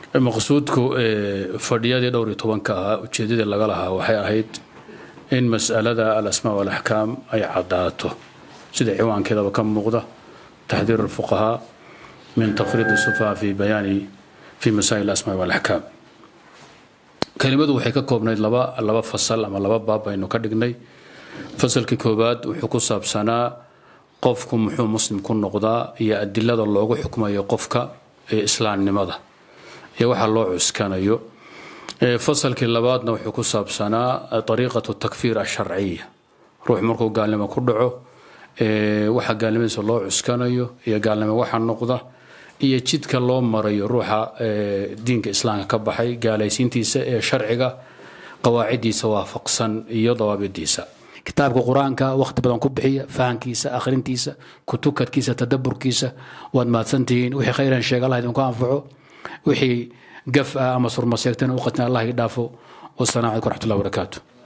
maqsuudku fadhiyadii dhowr iyo tobanka ahaa ujeedadii laga lahaa waxay ahayd in mas'alada alasmaa walaxkaam ay caddaato sida ciwaankeedaba ka muuqda taxdiir alfuqahaa min tafriid sufaha fi bayaani fi masaa'il alasmaa walaxkaam kelimadu waxay ka koobnayd laba laba fasal ama laba baab baynu ka dhignay fasalkii koowaad wuxuu ku saabsanaa qofku muxuu muslim ku noqdaa iyo adilada loogu xukmayo qofka ee islaamnimada iyo waxa loo cuskanayo fasalkii labaadna wuxuu ku saabsanaa ariiqatu takfiir asharciya ruux markuu gaalnimo ku dhaco waxa gaalnimadiisa loo cuskanayo iyo gaalnimo waxa noqda iyo jidka loo marayo ruuxa diinka islaamka ka baxay gaalaysiintiisa ee sharciga qawaaciddiisa waafaqsan iyo dawaabidiisa kitaabka qur-aanka wakhti badan ku bixiya fahankiisa akhrintiisa kutukadkiisa tadaburkiisa waad mahadsantihiin wixii khayran sheega allah idinku anfaco wixii gaf ah ama surmaseegtana u qatin allah ii dhaafo wasalaamu calaykum waraxmatullahi wabarakaatu